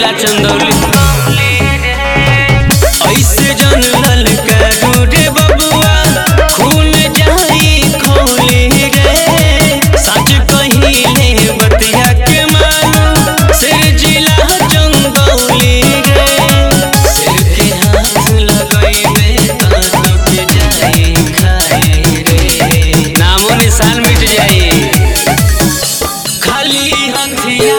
जिला चंदौली ऐसे जनरल करू रे बबुआ खून जाई खोले रे सच कहिले बतिया के मानो सिर जिला चंदौली रे सिर के हाथ लगइबे कानो के जाई खाए रे नामो निशान मिट जाई खाली हथिया